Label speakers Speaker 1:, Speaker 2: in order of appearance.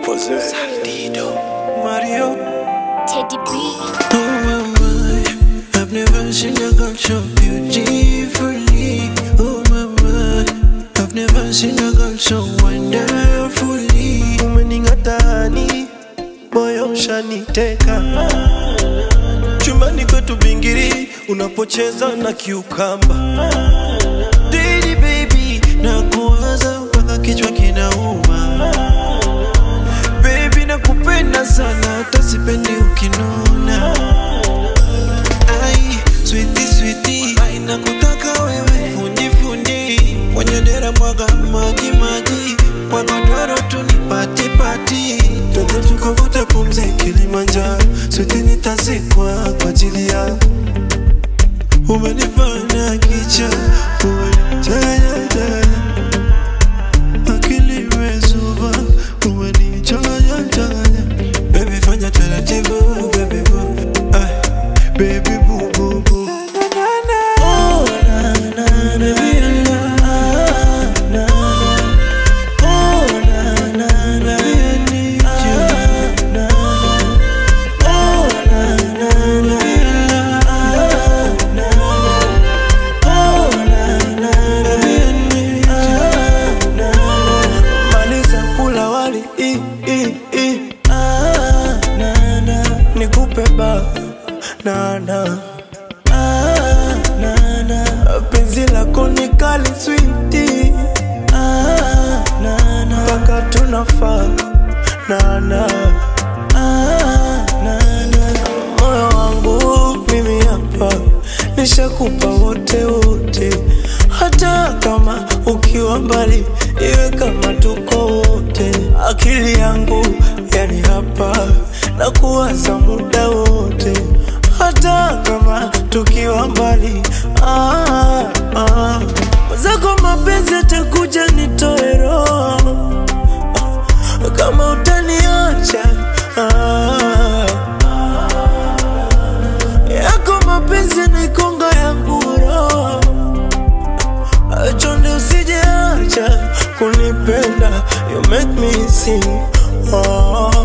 Speaker 1: Jose.
Speaker 2: Mario.
Speaker 3: Teddy B.
Speaker 2: Oh my, my, I've never seen a girl so beautifully. Oh my, my, I've never seen a girl so wonderfully. Umeningatani, moyo ushaniteka. Chumbani kwetu bingiri, unapocheza na kiukamba. Daily baby, nakuwaza mpaka kichwa kinauma. Baby nakupenda sana hata sipendi ukinuna Ai, sweetie sweetie Ai, nakutaka wewe fundi fundi Kwenye dera mwaga maji maji Kwa godoro tu ni pati pati Twende tukavuta pumzi Kilimanjaro Sweetie nitazikwa kwa ajili yako Umenifanya kicha Umenichanganya changanya akili imezuba umenichanganya changanya baby fanya taratibu baby boo ay baby boo boo boo Oh, na, na, na, baby, na, na, na. Oh, na, na, na, I need you. Na, na. Oh, na, na, na, na, na. Oh, na, na, na, I need you. Na, na. Maliza kula wali i, i, i. Ah, na, na. Nikupe ba na, na. Ah, na, na. Penzi lako ni kali switi ah, na, na. Paka tunafaa na, na. Ah, na, na. Moyo wangu mimi hapa nishakupa wote wote, hata kama ukiwa mbali, iwe kama tuko wote. Akili yangu yani hapa na kuwaza muda wote, hata kama tukiwa mbali. Ah, ah. Zako mapenzi atakuja nitoe roho kama utaniacha ah, yako mapenzi naikonga yangu roho chonde usijeacha kunipenda you make me sing oh,